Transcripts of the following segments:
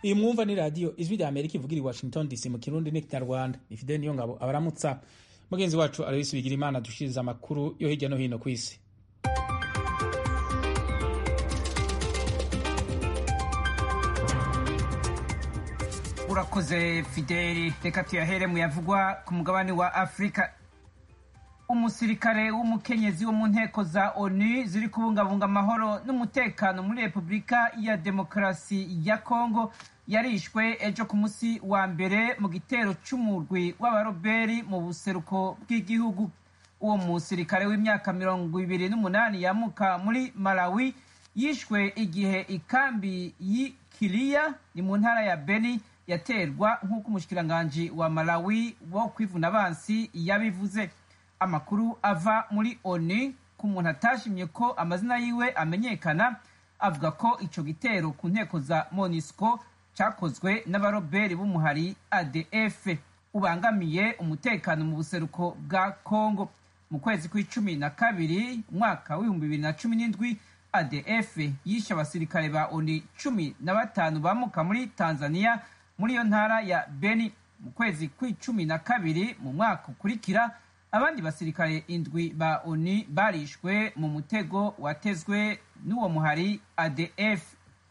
iyi mwumva ni radiyo ijwi rya amerika ivugira i washington dc mu kirundi n'ikinyarwanda ni fideli niyo ngabo abaramutsa mugenzi wacu aloyisi bigira imana dushiriza amakuru yo hirya no hino ku isi urakoze fideli reka tuyahere mu yavugwa ku mugabane wa afurika umusirikare w'umukenyezi wo mu nteko za onu ziri kubungabunga amahoro n'umutekano muri repubulika ya demokarasi ya kongo yarishwe ejo ku munsi wa mbere mu gitero c'umurwi w'abaroberi mu buseruko bw'igihugu uwo musirikare w'imyaka mirongo ibiri n'umunani yamuka muri malawi yishwe igihe ikambi y'ikiriya ni mu ntara ya beni yaterwa nk'uko umushikiranganji wa malawi wo kwivuna abansi yabivuze amakuru ava muri oni ku muntu atashimye ko amazina yiwe amenyekana avuga ko ico gitero ku nteko za monisco cakozwe n'abaroberi b'umuhari adf ubangamiye umutekano mu buseruko bwa congo mu kwezi kw'icumi na kabiri umwaka w'ibihumbi bibiri na cumi n'indwi adf yishe abasirikare ba oni cumi na batanu bamuka muri tanzania muri iyo ntara ya beni mu kwezi kw'icumi na kabiri mu mwaka ukurikira abandi basirikare indwi ba oni barishwe mu mutego watezwe n'uwo muhari adf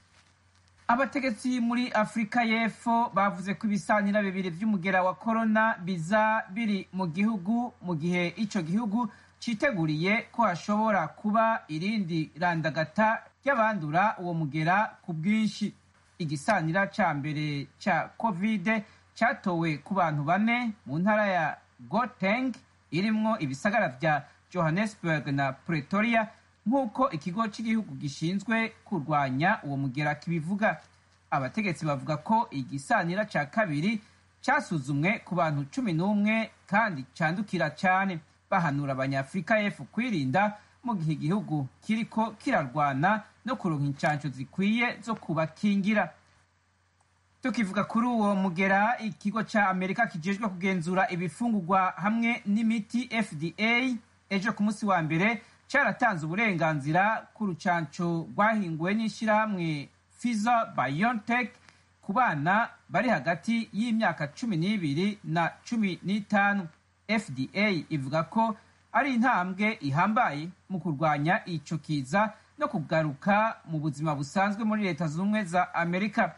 abategetsi muri afurika y'epfo bavuze ko ibisanira bibiri vy'umugera wa korona biza biri mu gihugu mu gihe ico gihugu citeguriye ko hashobora kuba irindi randagata ry'abandura uwo mugera ku bwinshi igisanira ca mbere ca kovide catowe ku bantu bane mu ntara ya goteng irimwo ibisagara vya johannesburg na pretoria nk'uko ikigo cy'igihugu gishinzwe kurwanya uwo mugera kibivuga abategetsi bavuga ko igisanira ca kabiri casuzumwe ku bantu cumi n'umwe kandi candukira cane bahanura abanyafurika y'epfo kwirinda mu gihe igihugu kiriko kirarwana no kuronka incanco zikwiye zo kubakingira tukivuga kuri uwo mugera ikigo ca amerika kijejwe kugenzura ibifungurwa hamwe n'imiti fda ejo ku munsi wa mbere caratanze uburenganzira ku rucanco rwahinguwe n'ishirahamwe fiza biontech ku bana bari hagati y'imyaka cumi n'ibiri na cumi n'itanu fda ivuga ko ari intambwe ihambaye mu kurwanya ico kiza no kugaruka mu buzima busanzwe muri leta zunze ubumwe za amerika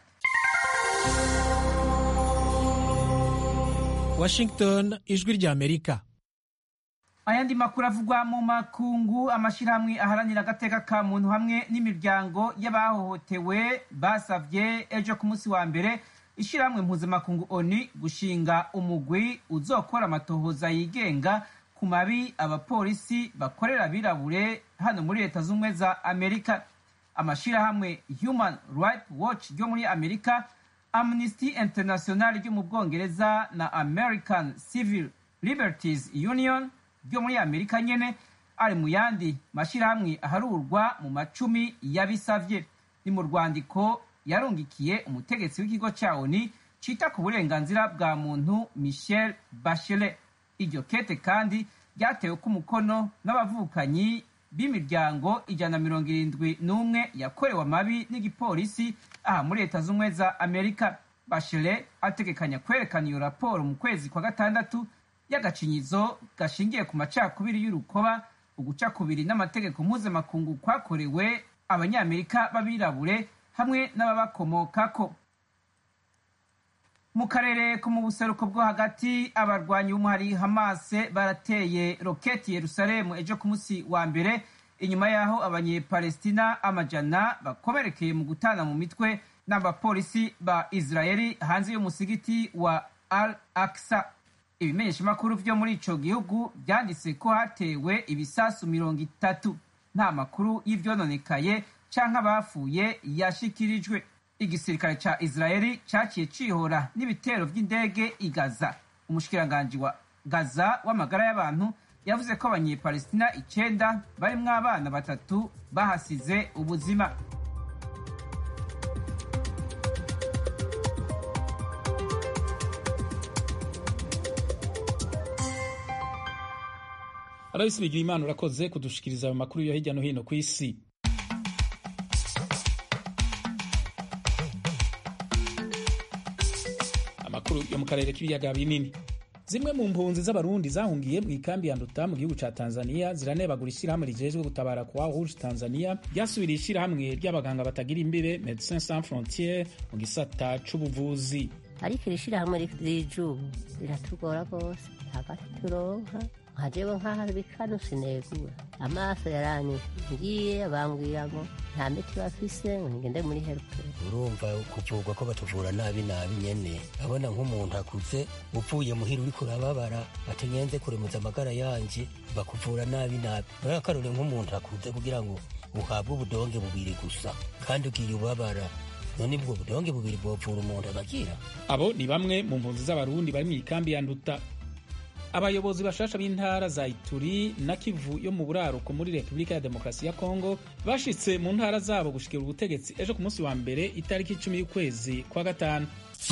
washington ijwi rya amerika ayandi makuru avugwa mu makungu amashyirahamwe aharanira agateka ka muntu hamwe n'imiryango y'abahohotewe basavye ejo ku munsi wa mbere ishyirahamwe mpuzamakungu oni gushinga umugwi uzokora amatohoza yigenga ku mabi abapolisi bakorera abirabure hano muri leta z'ubumwe za amerika amashyirahamwe human rights watch ryo muri amerika amnesty international ryo mu bwongereza na american civil liberties union ryo muri amerika nyene ari mu yandi mashyirahamwe aharurwa mu macumi yabisavye ni mu rwandiko yarungikiye umutegetsi w'ikigo ca oni cita ku burenganzira bwa muntu michel bachelet iryo kete kandi ryatewe ko umukono n'abavukanyi b'imiryango ijana na mirongo irindwi n'umwe yakorewe amabi n'igipolisi aha muri leta z'ubumwe za amerika bachelet ategekanya kwerekana iyo raporo mu kwezi kwa gatandatu y'agacinyizo gashingiye ku macakubiri y'urukoba uguca kubiri n'amategeko mpuzamakungu kwakorewe abanyamerika b'abirabure hamwe n'ababakomokako mu karere ko mu buseruko bwo hagati abarwanyi b'umuhari hamase barateye roketi yerusalemu ejo ku munsi wa mbere inyuma y'aho abanyepalestina amajana bakomerekeye mu gutana mu mitwe n'abapolisi ba israeli hanze y'umusigiti wa al aksa ibimenyeshamakuru vyo muri ico gihugu vyanditse ko hatewe ibisasu mirongo itatu nta makuru y'ivyononekaye canke abapfuye yashikirijwe igisirikare ca israeli caciye cihora n'ibitero vy'indege i gaza umushikiranganji wa gaza w'amagara y'abantu yavuze ko abanyepalestina icenda barimwo abana batatu bahasize ubuzima arabisi bigira imana urakoze kudushikiriza ayo makuru yo hirya no hino ku isi amakuru yo mu karere k'ibiyaga binini zimwe mu mpunzi z'abarundi zahungiye mu ikambi ya nduta mu gihugu ca tanzania ziranebagura ishyirahamwe rijejwe gutabara kwa rouge tanzania ryasubiriye ishyirahamwe ry'abaganga batagira imbibe medecins sans frontiere mu gisata c'ubuvuzi ariko iri shyirahamwe rijubu riratugora rwose hagati turonka nkajewe nk'aho bikano sinegura amaso yaranyishe ngiye bambwira ngo nta miti bafise ngo ngende muri helperi urumva kuvurwa ko batuvura nabi nabi nyene abona nk'umuntu akuze upfuye muhira uriko urababara ati ngenze kuremuza amagara yanje bakuvura nabi nabi nawe akarore nk'umuntu akuze kugira ngo uhabwe ubudonge bubiri gusa kandi ugiye ubabara none ubwo budonge bubiri bwopfura umuntu agakira abo ni bamwe mu mpunzi z'abarundi bari mu ikambi ya nduta abayobozi bashasha b'intara za ituri na kivu yo mu buraruko muri repubulika ya demokarasi ya kongo bashitse mu ntara zabo gushikira ubutegetsi ejo ku munsi wa mbere itariki icumi y'ukwezi kwa gatanu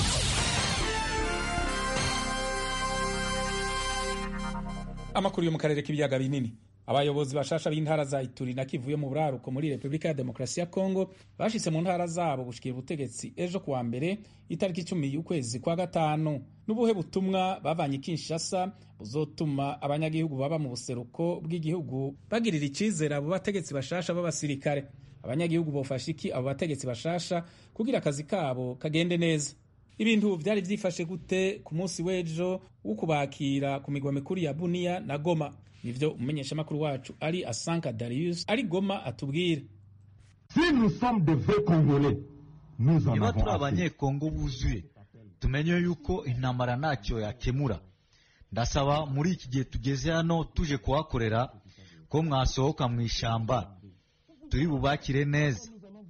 amakuru yo mu karere k'ibiyaga binini abayobozi bashasha b'intara za ituri na kivu yo mu buraruko muri repubulika ya demokarasi ya kongo bashitse mu ntara zabo gushikira ubutegetsi ejo kuwa mbere itariki icumi y'ukwezi kwa gatanu n'ubuhe butumwa bavanye kinshasa buzotuma abanyagihugu baba mu buseruko bw'igihugu bagirira icizere abo bategetsi bashasha b'abasirikare abanyagihugu bofasha iki abo bategetsi bashasha kugira akazi kabo kagende neza ibintu vyari vyifashe gute ku munsi w'ejo wo kubakira ku migwa mikuru ya buniya na goma nivyo umumenyeshamakuru wacu ari asanka darius ari goma atubwira si nous sommes de vrais congolais nous en niba avons turi assez. abanyekongo buzuye tumenye yuko intambara ntacyo yakemura ndasaba muri iki gihe tugeze hano tuje kuhakorera ko mwasohoka mu ishyamba turi bubakire neza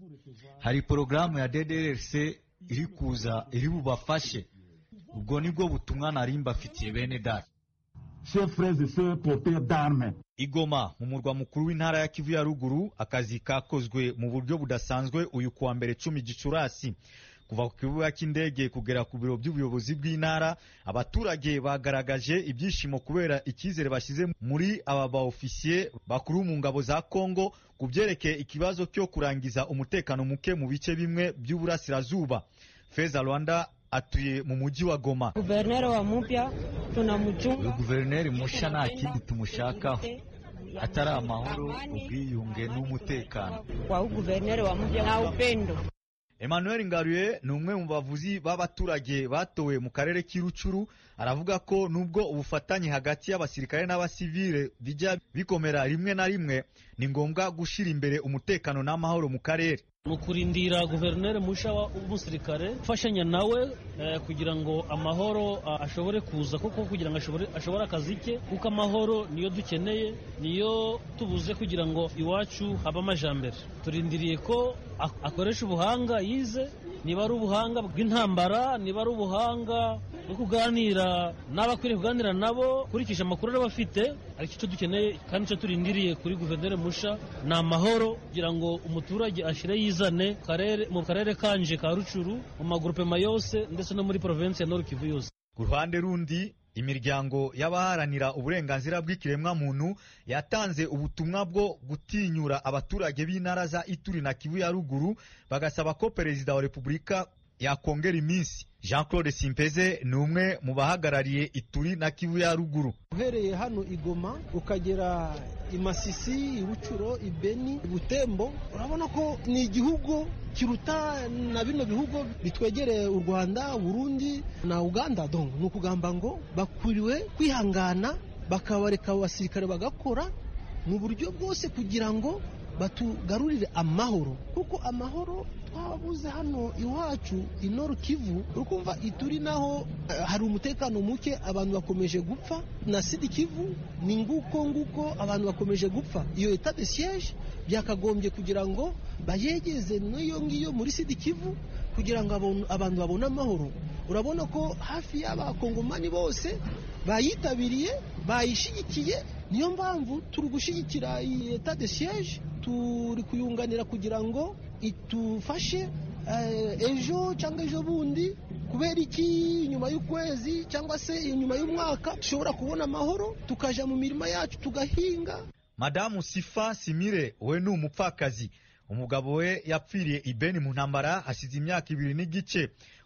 hari porogaramu ya ddrc iri kuza iri bubafashe ubwo nibwo butumwa nari mbafitiye bene data chers frères et sœurs porteurs d'armes igoma mu murwa mukuru w'intara ya kivu ya ruguru akazi kakozwe mu buryo budasanzwe uyu kuwa mbere cumi gicurasi kuva ku kibuga cy'indege kugera ku biro by'ubuyobozi bw'intara abaturage bagaragaje ibyishimo kubera icyizere bashyize muri aba baofisiye bakuru mu ngabo za kongo ku byerekeye ikibazo cyo kurangiza umutekano muke mu bice bimwe by'uburasirazuba feza rwanda atuye mu mujyi wa goma Guverneri wa mpya tunamchunga uyu guverineri musha nta kindi tumushakaho atari amahoro ubwiyunge n'umutekano kwa huu guverneri wa mpya na upendo. Emmanuel Ngaruye ni umwe mu bavuzi b'abaturage batowe mu karere k'irucuru aravuga ko nubwo ubufatanye hagati y'abasirikare n'abasivile bijya bikomera rimwe na rimwe ni ngombwa gushyira imbere umutekano n'amahoro mu karere mu kurindira guverineri musha w'umusirikare ufashanya nawe eh, kugira ngo amahoro ah, ashobore kuza kuko kugira ngo ashobore, ashobore akazi ke kuko amahoro niyo dukeneye niyo tubuze kugira ngo iwacu habe amajambere turindiriye ko ak- akoresha ubuhanga yize niba ari ubuhanga bw'intambara niba ari ubuhanga bwo kuganira n'abakwiriye kuganira nabo kurikisha amakuru aba afite ariko icyo dukeneye kandi icyo turindiriye kuri guverineri musha ni amahoro kugira ngo umuturage ashire yizane mu karere- mu karere kanje ka rucuru mu magurupema yose ndetse no muri provinsi ya nord kivu yose ku ruhande rundi imiryango y'abaharanira uburenganzira bw'ikiremwamuntu yatanze ubutumwa bwo gutinyura abaturage b'intara za ituri na kivu ya ruguru bagasaba ko perezida wa repubulika yakongera iminsi jean claude simpeze ni umwe mu bahagarariye ituri na kivu ya ruguru uhereye hano igoma ukagera i masisi i bucuro i beni i butembo urabona ko ni igihugu kiruta na bino bihugu bitwegereye u rwanda burundi na uganda donc ni ukugamba ngo bakwiriwe kwihangana bakabareka abo basirikare bagakora mu buryo bwose kugira ngo batugarurire amahoro kuko amahoro twabuze hano iwacu i Nord Kivu ukumva ituri naho eh, hari umutekano muke abantu bakomeje gupfa na Sud Kivu ni nguko nguko abantu bakomeje gupfa iyo etat de siège byakagombye kugira ngo bayegeze n'iyo ngiyo muri Sud Kivu kugira ngo abon- abantu babone amahoro urabona ko hafi y'abakongomani bose bayitabiriye bayishigikiye niyo mpamvu turi gushyigikira iyi etat de siège turi kuyunganira kugira ngo itufashe eh, ejo cyangwa ejo bundi kubera iki nyuma y'ukwezi cyangwa se nyuma y'umwaka dushobora kubona amahoro tukaja mu mirima yacu tugahinga madamu sifa simire we ni umupfakazi umugabo we yapfiriye i beni mu ntambara hashize imyaka ibiri n'igice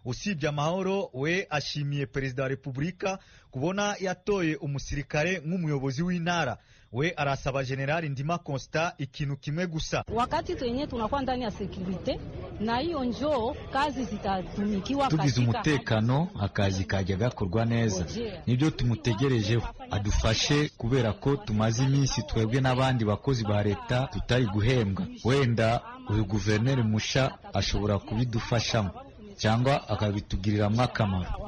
usibye amahoro we ashimiye perezida wa repubulika kubona yatoye umusirikare nk'umuyobozi w'intara we arasaba generali ndima constant ikintu kimwe gusa wakati twenye tunakuwa ndani ya sekurite na hiyo njoo kazi zitatumikiwa tugize umutekano akazi kajya gakorwa neza nibyo tumutegerejeho adufashe kubera ko tumaze iminsi twebwe n'abandi bakozi ba leta tutari guhembwa wenda uyu guverineri musha ashobora kubidufashamo cyangwa akabitugiriramo akamaro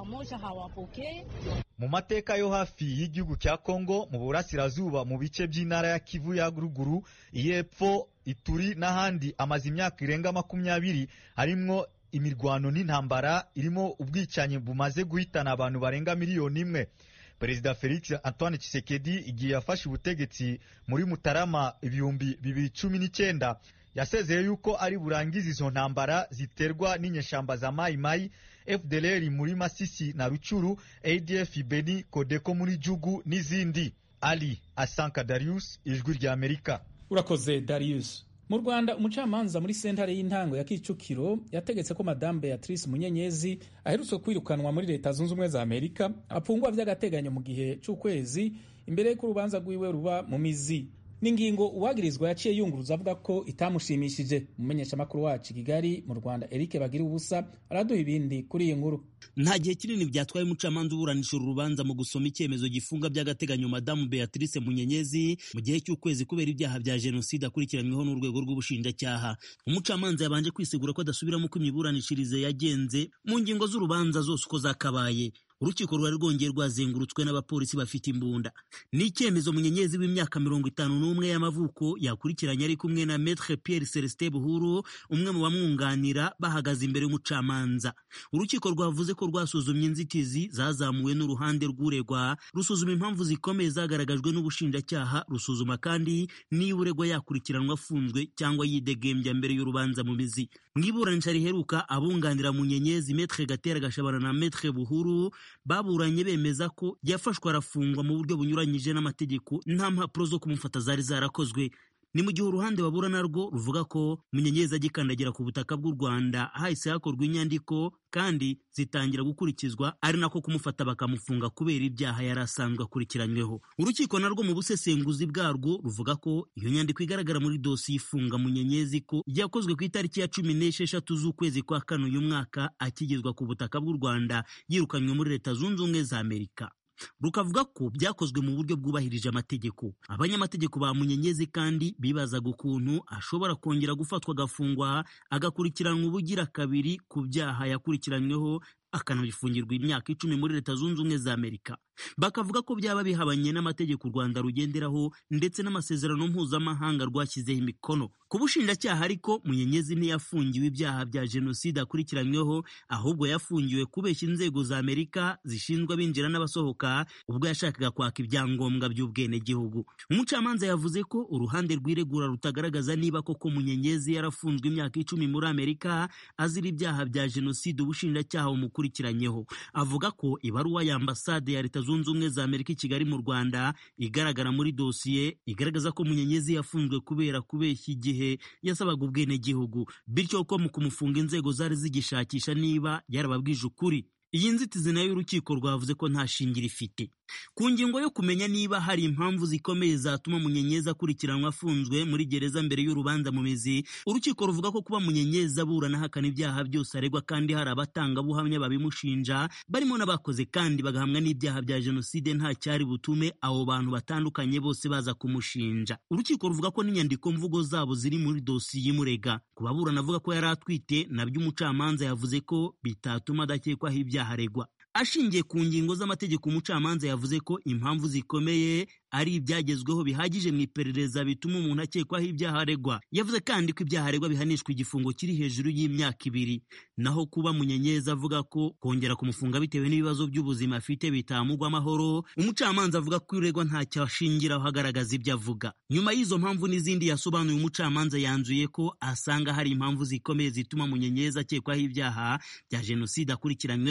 mu mateka yo hafi y'igihugu cya kongo mu burasirazuba mu bice by'intara ya kivu ya ruguru iy'epfo ituri n'ahandi amaze imyaka irenga makumyabiri harimwo imirwano n'intambara irimo ubwicanyi bumaze guhitana abantu barenga miliyoni imwe perezida felix antoine Tshisekedi igihe yafashe ubutegetsi muri mutarama ibihumbi bibiri cumi n'icyenda yasezeye yuko ari burangize izo ntambara ziterwa n'inyeshamba za mayimayi fdlr muri masisi na rucuru adf beni kodeko muri jugu n'izindi ali asanka darius ijwi rya amerika urakoze darius mu rwanda umucamanza muri sentare y'intango ya kicukiro yategetse ko madamu beatrice munyenyezi aherutse kwirukanwa muri leta zunze ubumwe za amerika apfungwa by'agateganyo mu gihe cy'ukwezi imbere y'uko urubanza rwiwe ruba mu mizi n'ingingo uwagirizwa yaciye yunguruza avuga ko itamushimishije umumenyeshamakuru wacu kigali mu rwanda eric bagira ubusa araduha ibindi kuri iyi nkuru nta gihe kinini byatwaye umucamanza uburanisha uru rubanza mu gusoma icyemezo gifunga by'agateganyo madamu beatrice munyenyezi mu gihe cy'ukwezi kubera ibyaha bya jenoside akurikiranyweho n'urwego rw'ubushinjacyaha umucamanza yabanje kwisegura ko adasubiramo uko imiburanishirize yagenze mu ngingo z'urubanza zose uko zakabaye urukiko rwari rwongeye rwazengurutswe n'abapolisi bafite imbunda ni icyemezo munyenyezi w'imyaka mirongo itanu n'umwe y'amavuko yakurikiranye ari kumwe na metre pierre celestin buhuru umwe mu bamwunganira bahagaze imbere y'umucamanza urukiko rwavuze ko rwasuzumye inzitizi zazamuwe n'uruhande rw'uregwa rusuzuma impamvu zikomeye zagaragajwe n'ubushinjacyaha rusuzuma kandi niba uregwa yakurikiranwa afunzwe cyangwa yidegembya mbere y'urubanza mu mizi mu iburanisha riheruka abunganira munyenyezi metre gatera gashabana na metre buhuru baburanye bemeza ko yafashwe arafungwa mu buryo bunyuranyije n'amategeko nta mpapuro zo kumufata zari zarakozwe ni mu gihe uruhande babura narwo ruvuga ko munyenyezi agikandagira ku butaka bw'u rwanda hahise hakorwa inyandiko kandi zitangira gukurikizwa ari nako kumufata bakamufunga kubera ibyaha yari asanzwe akurikiranyweho urukiko narwo mu busesenguzi bwarwo ruvuga ko iyo nyandiko igaragara muri dosiye ifunga munyenyezi ko yakozwe ku itariki ya cumi n'esheshatu z'ukwezi kwa kane uyu mwaka akigezwa ku butaka bw'u rwanda yirukanywe muri leta zunze ubumwe za amerika rukavuga ko byakozwe mu buryo bwubahirije amategeko abanyamategeko ba munyenyezi kandi bibazaga ukuntu ashobora kongera gufatwa agafungwa agakurikiranwa ubugira kabiri ku byaha yakurikiranyweho akanabifungirwa imyaka icumi muri leta zunze ubumwe za amerika bakavuga ko byaba bihabanye n'amategeko u rwanda rugenderaho ndetse n'amasezerano mpuzamahanga rwashyizeho imikono ku bushinjacyaha ariko munyenyezi ntiyafungiwe ibyaha bya jenoside akurikiranyweho ahubwo yafungiwe kubeshya inzego za amerika zishinzwe abinjira n'abasohoka ubwo yashakaga kwaka ibyangombwa by'ubwenegihugu umucamanza yavuze ko uruhande rw'iregura rutagaragaza niba koko munyenyezi yarafunzwe imyaka icumi muri amerika azira ibyaha bya jenoside ubushinjacyaha bumukurikiranyeho avuga ko ibaruwa ya ambasade ya leta zunze ubumwe za amerika i kigali mu rwanda igaragara muri dosiye igaragaza ko munyenyezi yafunzwe kubera kubeshya igihe yasabaga ubwenegihugu bityo ko mu kumufunga inzego zari zigishakisha niba yarababwije ukuri iyi nzitizi nayo urukiko rwavuze ko nta shingiro ifite ku ngingo yo kumenya niba hari impamvu zikomeye zatuma munyenyezi akurikiranwa afunzwe muri gereza mbere y'urubanza mu mizi urukiko ruvuga ko kuba munyenyezi aburana ahakana ibyaha byose aregwa kandi hari abatangabuhamya babimushinja barimo n'abakoze kandi bagahamwa n'ibyaha bya jenoside nta cyari butume abo bantu batandukanye bose baza kumushinja urukiko ruvuga ko n'inyandiko mvugo zabo ziri muri dosiye imurega ku baburana avuga ko yari atwite nabyo umucamanza yavuze ko bitatuma adakekwaho ibyaha aregwa ashingiye ku ngingo z'amategeko umucamanza yavuze ko impamvu zikomeye ari ibyagezweho bihagije mu iperereza bituma umuntu akekwaho ibyaha aregwa yavuze kandi ko ibyaha aregwa bihanishwa igifungo kiri hejuru y'imyaka ibiri naho kuba munyenyezi avuga ko kongera kumufunga bitewe n'ibibazo by'ubuzima afite bitamugwa amahoro umucamanza avuga ko uregwa ntacyo ashingiraho agaragaza ibyo avuga nyuma y'izo mpamvu n'izindi yasobanuye umucamanza yanzuye ko asanga hari impamvu zikomeye zituma munyenyezi akekwaho ibyaha bya jenoside akurikiranyweho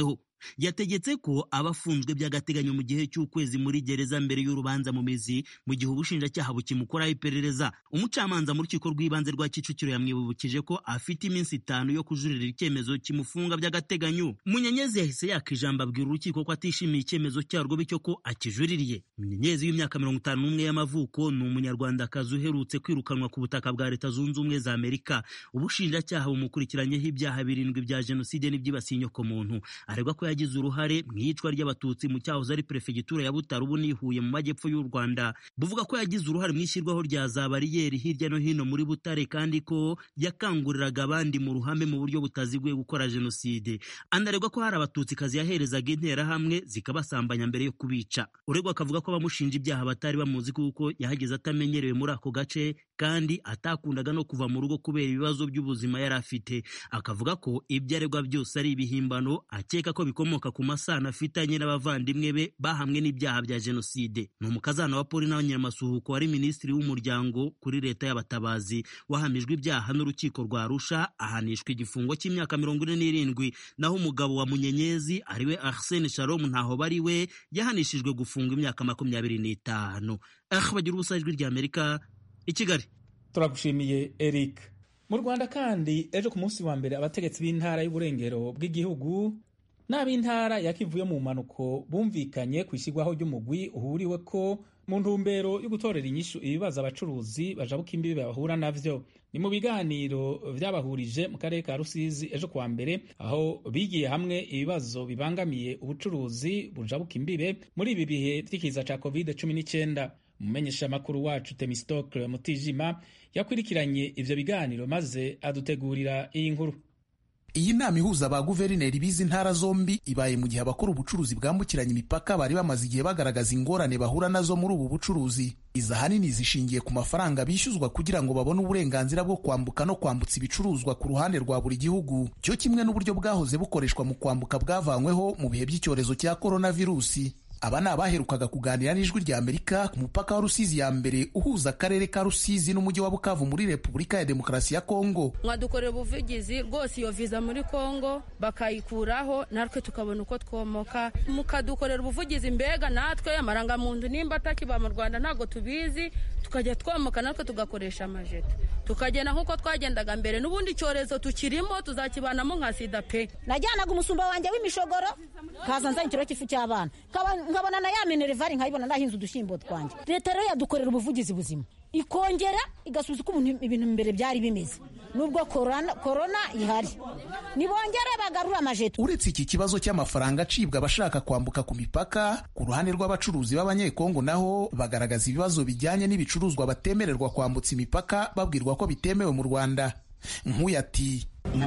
yategetse ko abafunzwe by'agateganyo mu gihe cy'ukwezi muri gereza mbere y'urubanza mu mizi mu gihe ubushinjacyaha bukimukoraho iperereza umucamanza mu rukiko rw'ibanze rwa kicukiro yamwibukije ko afite iminsi itanu yo kujuririra icyemezo kimufunga by'agateganyo munyenyezi yahise yaka ijambo abwira urukiko ko atishimiye icyemezo cyarwo bityo ko akijuririye munyenyezi w'imyaka mirongo itanu n'umwe y'amavuko ni umunyarwandakazi uherutse kwirukanwa ku butaka bwa leta zunze ubumwe za amerika ubushinjacyaha bumukurikiranyeho ibyaha birindwi bya jenoside n'ibyibasiye inyokomuntu aregwa ko yagize uruhare mu iyicwa ry'abatutsi mu cyahoze ari perefegitura ya butare ubu nihuye mu majyepfo y'u rwanda buvuga ko yagize uruhare mu ishyirwaho rya za bariyeri hirya no hino muri butare kandi ko yakanguriraga abandi mu ruhame mu buryo butaziguye gukora jenoside anaregwa ko hari abatutsikazi yaherezaga interahamwe zikabasambanya mbere yo kubica uregwa akavuga ko abamushinja ibyaha batari bamuzi kuko yahageze atamenyerewe muri ako gace kandi atakundaga no kuva mu rugo kubera ibibazo by'ubuzima yari afite akavuga ko ibyo aregwa byose ari ibihimbano akeka ko bikomoka ku masano afitanye n'abavandimwe be bahamwe n'ibyaha bya jenoside ni umukazana wa poli nawe nyamasuhuko wari minisitiri w'umuryango kuri leta y'abatabazi wahamijwe ibyaha n'urukiko rwa arusha ahanishwa igifungo cy'imyaka mirongo ine n'irindwi naho umugabo wa munyenyezi ariwe arsene shalom ntaho bari we yahanishijwe gufungwa imyaka makumyabiri n'itanu ah bagira ubusa ijwi rya amerika i kigali turagushimiye eric mu rwanda kandi ejo ku munsi wa mbere abategetsi b'intara y'uburengero bw'igihugu n'ab'intara ya kivu yo mu mpanuko bumvikanye ku ishyirwaho ry'umugwi uhuriwe ko mu ntumbero yo gutorera inyishu ibibazo abacuruzi bajabuka imbibi bahura navyo ni mu biganiro vyabahurije mu karere ka rusizi ejo kuwa mbere aho bigiye hamwe ibibazo bibangamiye ubucuruzi bujabuka imbibe muri ibi bihe vy'ikiza ca covid 19 umumenyeshamakuru wacu temistokle mutijima yakurikiranye ivyo biganiro maze adutegurira iyi nkuru iyi nama ihuza ba guverineri b'izi ntara zombi ibaye mu gihe abakora ubucuruzi bwambukiranya imipaka bari bamaze igihe bagaragaza ingorane bahura nazo muri ubu bucuruzi izi ahanini zishingiye ku mafaranga bishyuzwa kugira ngo babone uburenganzira bwo kwambuka no kwambutsa ibicuruzwa ku ruhande rwa buri gihugu cyo kimwe n'uburyo bwahoze bukoreshwa mu kwambuka bwavanyweho mu bihe by'icyorezo cya koronavirusi aba ni abaherukaga kuganira n'ijwi rya amerika ku mupaka wa rusizi ya mbere uhuza akarere ka rusizi n'umujyi wa bukavu muri repubulika ya demokarasi ya kongo mwadukorera ubuvugizi rwose iyo viza muri kongo bakayikuraho natwe tukabona uko twomoka mukadukorera ubuvugizi mbega natwe amarangamuntu nimba atakiba mu rwanda ntabwo tubizi tukajya twomoka natwe tugakoresha amajeto tukagenda nk'uko twagendaga mbere n'ubundi icyorezo tukirimo tuzakibanamo nka sida pe najyanaga umusumba wanjye w'imishogoro kaza nzanye ikiro cy'ifu cy'abana nkabona na ya minervari nkayibona nahinze udushyimbo twanjye leta rero yadukorera ubuvugizi buzima ikongera igasubiza uko ibintu mbere byari bimeze nubwo korona ihari nibongere bagarura amajeto uretse iki kibazo cy'amafaranga acibwa abashaka kwambuka ku mipaka ku ruhande rw'abacuruzi b'abanyekongo naho bagaragaza ibibazo bijyanye n'ibicuruzwa batemererwa kwambutsa imipaka babwirwa ko bitemewe mu rwanda nk'uyu ati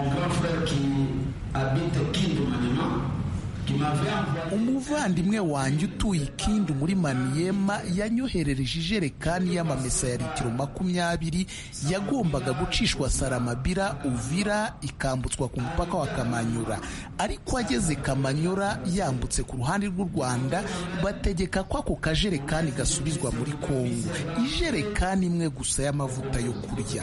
umuvandimwe wanjye utuye ikindu muri maniyema yanyoherereje ijerekani y'amamesa ya litiro makumyabiri yagombaga gucishwa saramabira uvira ikambutswa ku mupaka wa kamanyura ariko ageze kamanyura yambutse ku ruhande rw'u rwanda bategeka ko ako kajerekani gasubizwa muri kongo ijerekani imwe gusa y'amavuta yo kurya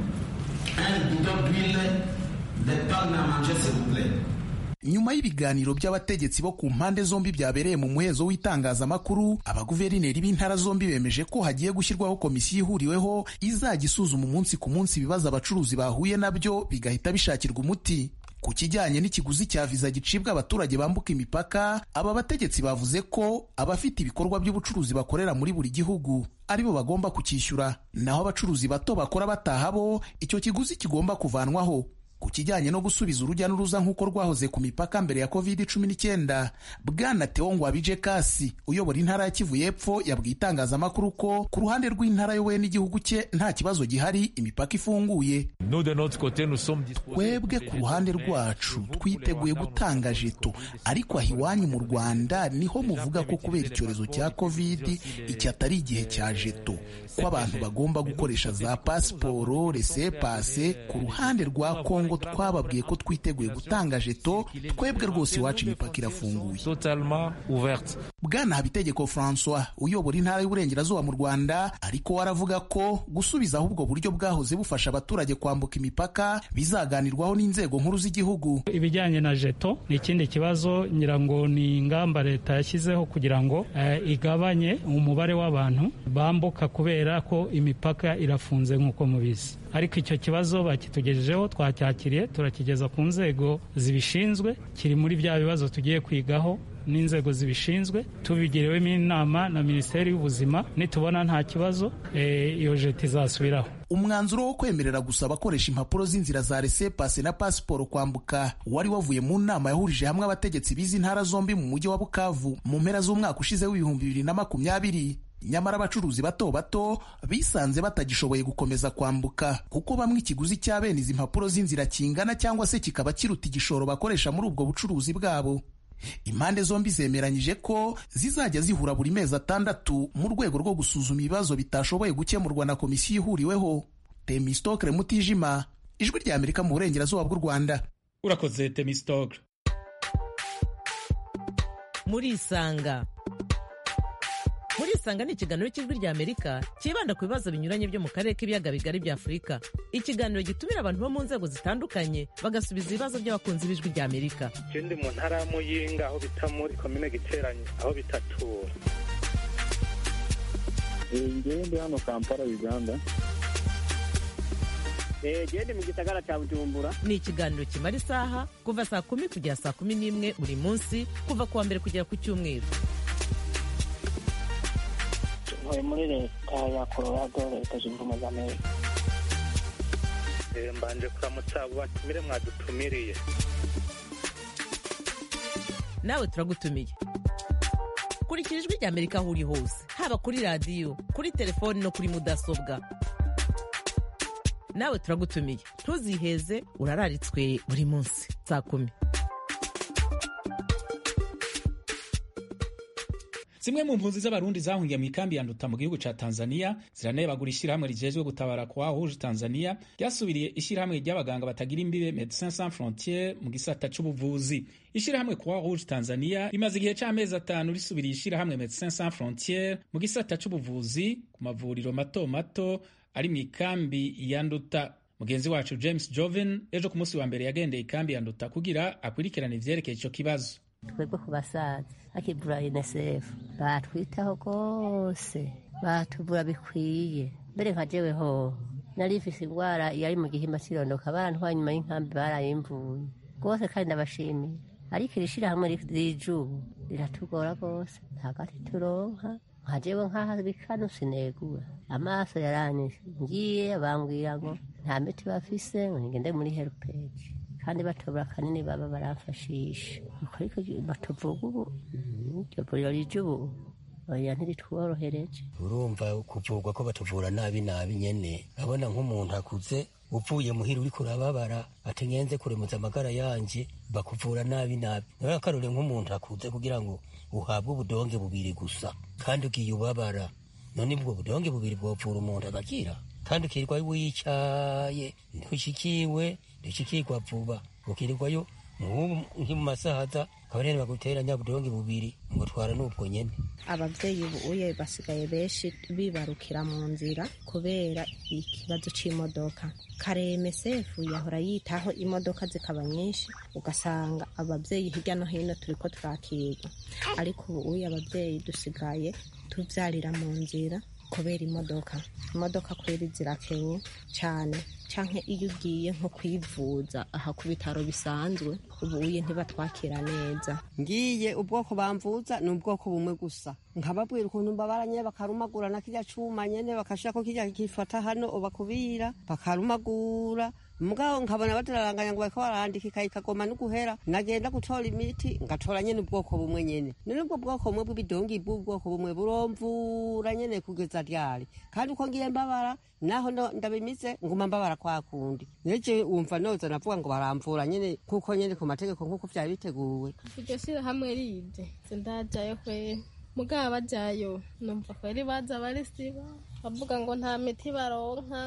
nyuma y'ibiganiro by'abategetsi bo ku mpande zombi byabereye mu muhezo w'itangazamakuru abaguverineri b'intara zombi bemeje ko hagiye gushyirwaho komisiyo ihuriweho izajya isuzuma umunsi ku munsi ibibazo abacuruzi bahuye nabyo bigahita bishakirwa umuti ku kijyanye n'ikiguzi cya viza gicibwa abaturage bambuka imipaka aba bategetsi bavuze ko abafite ibikorwa by'ubucuruzi bakorera muri buri gihugu aribo bagomba kucyishyura naho abacuruzi bato bakora bataha bo icyo kiguzi kigomba kuvanwaho ku kijyanye no gusubiza urujya n'uruza nk'uko rwahoze ku mipaka mbere ya covid cumi n'icyenda bwana teo ngwabije kasi uyobora intara ya kivu y'epfo yabwiye itangazamakuru ko ku ruhande rw'intara yowe n'igihugu cye nta kibazo gihari imipaka ifunguye twebwe ku ruhande rwacu twiteguye gutanga jeto ariko aho iwanyu mu rwanda niho muvuga ko kubera icyorezo cya covid iki atari igihe cya jeto ko abantu bagomba gukoresha za pasiporo resepase ku ruhande rwa kongo kongo twababwiye ko twiteguye gutanga jeto twebwe rwose iwacu imipaka irafunguye bwana habitegeko francois uyobora intara y'uburengerazuba mu rwanda ariko waravuga ko gusubizaho ubwo buryo bwahoze bufasha abaturage kwambuka imipaka bizaganirwaho n'inzego nkuru z'igihugu ibijyanye na jeto ni ikindi kibazo ngira ngo ni ingamba leta yashyizeho kugira ngo eh, igabanye umubare w'abantu bambuka kubera ko imipaka irafunze nk'uko mubizi ariko icyo kibazo bakitugejejeho twacyakiriye turakigeza ku nzego zibishinzwe kiri muri bya bibazo tugiye kwigaho n'inzego zibishinzwe tubigiriwemo inama na minisiteri y'ubuzima nitubona nta kibazo iyo jeti izasubiraho umwanzuro wo kwemerera gusa abakoresha impapuro z'inzira za resepase na pasiporo kwambuka wari wavuye mu nama yahurije hamwe abategetsi b'izi ntara zombi mu mujyi wa bukavu mu mpera z'umwaka ushize w'ibihumbi bibiri na makumyabiri nyamara abacuruzi bato bato bisanze batagishoboye gukomeza kwambuka kuko bamwe ikiguzi cya bene izi mpapuro z'inzira kingana cyangwa se kikaba kiruta igishoro bakoresha muri ubwo bucuruzi bwabo impande zombi zemeranyije ko zizajya zihura buri mezi atandatu mu rwego rwo gusuzuma ibibazo bitashoboye gukemurwa na komisiyo ihuriweho temistokre mutijima ijwi rya amerika mu burengerazuba bw'u rwanda urakoze temistokre murisanga murisanga ni ikiganiro cy'ijwi rya amerika cyibanda ku bibazo binyuranye byo mu karere k'ibiyaga bigari bya afurika ikiganiro gitumira abantu bo mu nzego zitandukanye bagasubiza ibibazo by'abakunzi b'ijwi rya amerika je ndi mu ntara ya muyinga aho bita muri komine giteranye aho bitatura ngewe ndi hano kampala uganda gende mu gisagara cya bujumbura ni ikiganiro kimara isaha kuva saa kumi kugera saa kumi n'imwe buri munsi kuva ku wa mbere kugera ku cyumweru ntuye muri leta ya colorado leta zunze ubumwe za amerika mbanje kuramutsa abo batumire mwadutumiriye nawe turagutumiye kurikira ijwi rya amerika aho uri hose haba kuri radiyo kuri telefoni no kuri mudasobwa nawe turagutumiye ntuziheze urararitswe buri munsi saa kumi zimwe mu mpunzi z'abarundi zahungiye mu ikambi ya nduta mu gihugu ca tanzania ziranebagura ishyirahamwe rijejwe gutabara kwa huje tanzania ryasubiriye ishyirahamwe ry'abaganga batagira imbibe medecins sans frontiere mu gisata c'ubuvuzi ishyirahamwe kwa rouge tanzania rimaze igihe c'amezi atanu risubiriye ishyirahamwe medecins sans frontiere mu gisata c'ubuvuzi ku mavuriro mato mato ari mu ikambi ya nduta mugenzi wacu james joven ejo ku munsi wa mbere yagendeye ikambi ya nduta kugira akurikirane ivyerekeye ico kibazo twebwe ku basaza akivura unicef batwitaho rwose batuvura bikwiye mbere nka jewe ho nari ifise indwara yari mu gihimba kirondoka barantwaye nyuma y'inkambi barayimvuye rwose kandi ndabashimiye ariko iri shirahamwe rijubu riratugora rwose ntagati turonka nka jewe nk'aho bikano sinegura amaso yaranyishe ngiye bambwira ngo nta miti bafise ngo ngende muri helpage kandi batobora kanini baba baramfashisha uko ariko batuvuga ubu iryo vuriro rije ubu oya ntiritworohereje urumva kuvurwa ko batuvura nabi nabi nyene abona nk'umuntu akuze uvuye muhira uriko urababara ati ngenze kuremuza amagara yanje bakuvura nabi nabi nawe akarore nk'umuntu akuze kugira ngo uhabwe ubudonge bubiri gusa kandi ugiye ubabara none ubwo budonge bubiri bwovura umuntu agakira kandi ukirirwa wicaye ntushikiwe ntushikirwa vuba ukirirwayo nki mu masahaza kabarene bagutera nyabudonge bubiri ngo twara n'ubwo nyene abavyeyi ubuye basigaye benshi bibarukira mu nzira kubera ikibazo c'imodoka kare mesefu yahora yitaho imodoka zikaba nyinshi ugasanga abavyeyi hirya no hino turiko turakirwa ariko ubuye abavyeyi dusigaye tuvyarira mu nzira kubera imodoka imodoka kweri zirakenye cyane canke iyo ugiye nko kwivuza aha ku bitaro bisanzwe ubuye ntibatwakira neza ngiye ubwoko bamvuza ni ubwoko bumwe gusa nkababwira ukuntu mbabaranye bakarumagura na kirya cuma nyene bakashirako kirya kifata hano bakubira bakarumagura mugabo nkabona batararanganya ngo bariko barandika ikayi kagoma n'uguhera nagenda gutora imiti ngatora nyene ubwoko bumwe nyene none ubwo bwoko bumwe bw'ibidongi bw'ubwoko bumwe buromvura nyene kugeza ryari kandi uko ngiye mbabara naho ndabimize nguma mbabara kwa kundi neje wumva noza navuga ngo baramvura nyene kuko nyene ku mategeko nk'uko vyari biteguwe iryo shirahamwe rije sindajayo kweri mugabo bajayo numva kweri baza barisiba bavuga ngo nta miti baronka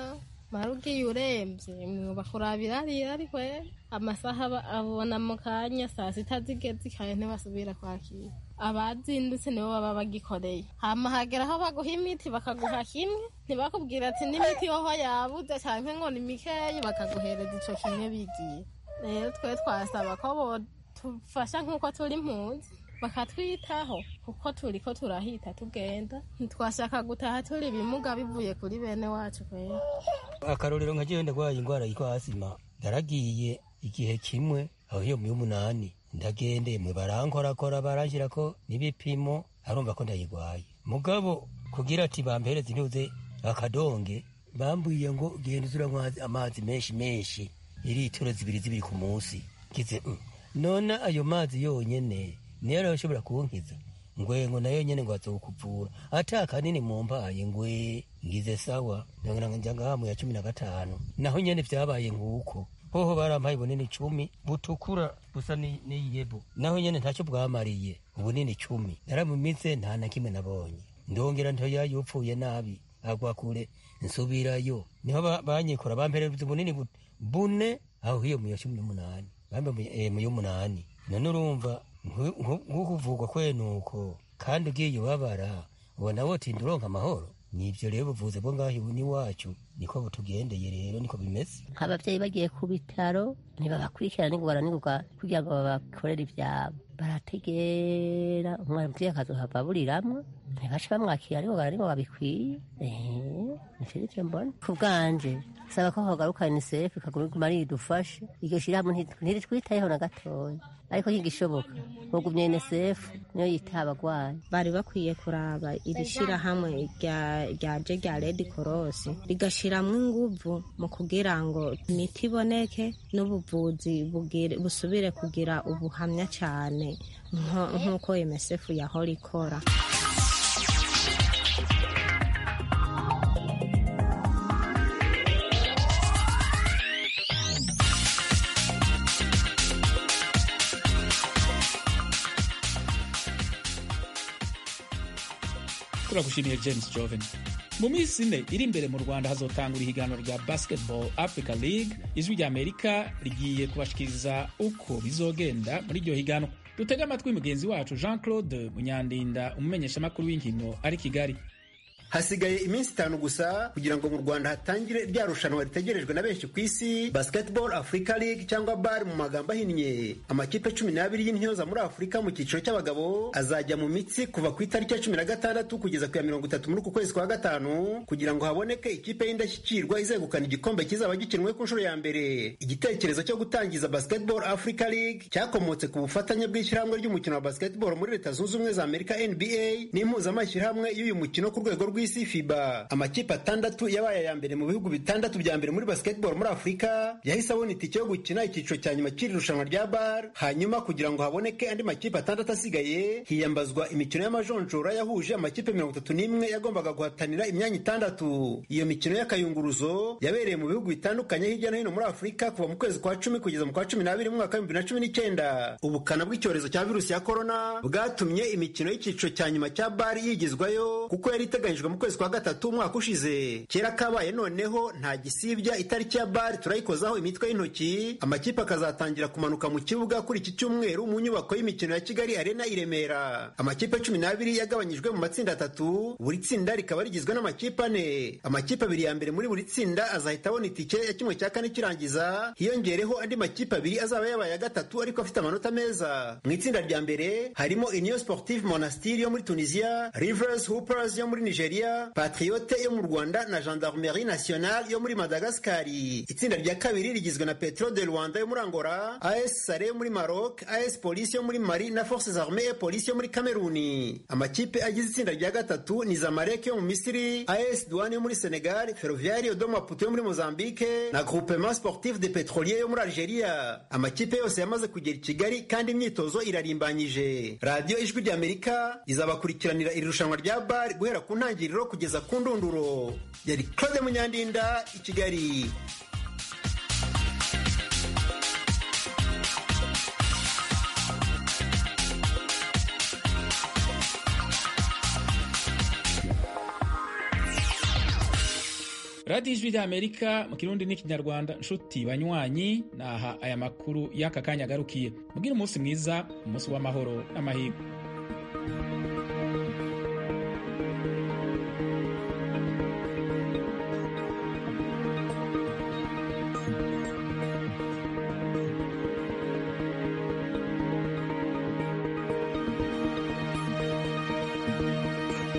mara ugiye urembye mwoba kurabira arira ariko amasaha aba- abona mu kanya saa sita zigeze kandi ntibasubira kwakira abazindutse nibo baba bagikoreye hama hagera aho baguha imiti bakaguha kimwe ntibakubwira ati n'imiti yoho yabuze cyangwa ngo ni mikeyi bakaguhereza ico kimwe bigiye rero twe twasaba ko bodufasha nk'uko turi impunzi bakatwitaho kuko turi ko turahita tugenda ntitwashaka gutaha turi ibimuga bivuye kuri bene wacu kwera akarorero nka jewe ndagwaye indwara yitwa asima ndaragiye igihe kimwe aho iyo mu y'umunani ndagendeye mwe barankorakora baranshirako n'ibipimo arumva ko ndayigwaye mugabo kugira ati bampereze intuze akadonge bambwiye ngo genda uzuranywa amazi menshi menshi iritiro zibiri zibiri ku munsi ngize "Mm, none ayo mazi yonyene niyo ariyo ashobora kunkiza ngwe ngo nayo nyene ngo azokuvura ata kanini mumpaye ngwe ngize sawa ndongera nja ngahamu ya cumi na gatanu naho nyene vyabaye nk'uko hoho barampaye bunini cumi butukura busa ni- n'iyebo naho nyene ntacyo bwamariye ubunini cumi naramumize nta na kimwe nabonye ndongera ntoya yupfuye nabi agwa kure nsubirayo niho ba- banyikora bampereza ubunini bu- bune aho hiyo mu ya cumi n'umunani bambe mu- eh, mu y'umunani none urumva nku- nku- nk'ukuvugwa kwenuko kandi ugiye ubabara ubona wotinda uronka amahoro nivyo rero ubuvuzi bwo ngaho ibu n'iwacu niko butugendeye rero niko bimeze nk'ababyeyi bagiye ku bitaro ntibabakurikirana n'ingorane n'ingoga kugira ngo babakorere ibyabo barategera umwana umubyeyi akazohava aburiramwo ntibace bamwakira n'ingoga n'ingo babikwiye eee nicyo nicyo mbona ku bwanje saba ko hagaruka unicef ikaguma ridufashe iryo shyirahamwe nti- ntiritwitayeho na gatoya ariko ntigishoboka mugumye unicef niyo yitaha abagwayi bari bakwiye kuraba iri shyirahamwe rya- ryaje rya red cross rigashyiramo inguvu mu kugira ngo imiti iboneke n'ubuvuzi bugire- busubire kugira ubuhamya cyane nko- nk'uko msf yahora ikora turagushimiye james joven mu minsi ine iri imbere mu rwanda hazotangura ihiganwa rya basketball africa league ijwi rya amerika rigiye kubashikiriza uko bizogenda muri iryo higanwa dutege amatwi mugenzi wacu jean claude munyandinda umumenyeshamakuru w'inkino ari kigali hasigaye iminsi itanu gusa kugira ngo mu rwanda hatangire rya rushanwa ritegerejwe na benshi ku isi basketball africa league cyangwa bar mu magambo ahinnye amakipe cumi n'abiri y'intyoza muri afurika mu cyiciro cy'abagabo azajya mu mitsi kuva ku itariki ya cumi na gatandatu kugeza ku ya mirongo itatu muri uku kwezi kwa gatanu kugira ngo haboneke ikipe y'indashyikirwa izegukana igikombe kizaba gikinwe ku nshuro ya mbere igitekerezo cyo gutangiza basketball africa league cyakomotse ku bufatanye bw'ishyirahamwe ry'umukino wa basketball muri leta zunze ubumwe za amerika nba n'impuzamashyirahamwe y'uyu mukino ku rwego rw'isi fiba amakipe atandatu yabaye aya mbere mu bihugu bitandatu bya mbere muri basketball muri afurika yahise abona itike yo gukina icyiciro cya nyuma cy'iri rushanwa rya bar hanyuma kugira ngo haboneke andi makipe atandatu asigaye hiyambazwa imikino y'amajonjora yahuje amakipe mirongo itatu n'imwe yagombaga guhatanira imyanya itandatu iyo mikino y'akayunguruzo yabereye mu bihugu bitandukanye hirya no hino muri afurika kuva mu kwezi kwa cumi kugeza mu kwa cumi n'abiri mu mwaka w'ibihumbi bibiri na cumi n'icyenda ubukana bw'icyorezo cya virusi ya korona bwatumye imikino y'icyiciro cya nyuma cya bari yigizwayo kuko yari iteganyijwe mu kwezi kwa gatatu umwaka ushize kera kabaye noneho nta gisibya itariki ya bari turayikozaho imitwe y'intoki amakipe akazatangira kumanuka mu kibuga kuri iki cyumweru mu nyubako y'imikino ya kigali arena i remera amakipe cumi n'abiri yagabanyijwe mu matsinda atatu buri tsinda rikaba rigizwe n'amakipe ane amakipe abiri ya mbere muri buri tsinda azahita abona itike ya kimwe cya kane kirangiza hiyongereho andi makipe abiri azaba yabaye ya gatatu ariko afite amanota meza mu itsinda rya mbere harimo union sportive monastir yo muri tunisia rivers hoopers yo muri nigeria patriote yo mu rwanda na gendarmerie nationale yo muri madagascari itsinda rya kabiri rigizwe na petro de rwanda yo muri angola as sare yo muri maroc as police yo muri mali na forces armées et police yo muri kameruni amakipe agize itsinda rya gatatu ni zamalek yo mu misiri as douane yo muri senegal ferroviaire do maputo yo muri mozambique na groupement sportif de petrolier yo muri algeria amakipe yose yamaze kugera i kigali kandi imyitozo irarimbanyije radiyo ijwi ry'amerika izabakurikiranira iri rushanwa rya bar guhera ku ntangiriro kugeza ku ndunduro yari claude munyandinda i kigali radiyo ijwi ry'amerika mu kirundi n'ikinyarwanda nshuti banywanyi naha aya makuru y'aka kanya agarukiye mubwire umunsi mwiza umunsi w'amahoro n'amahirwe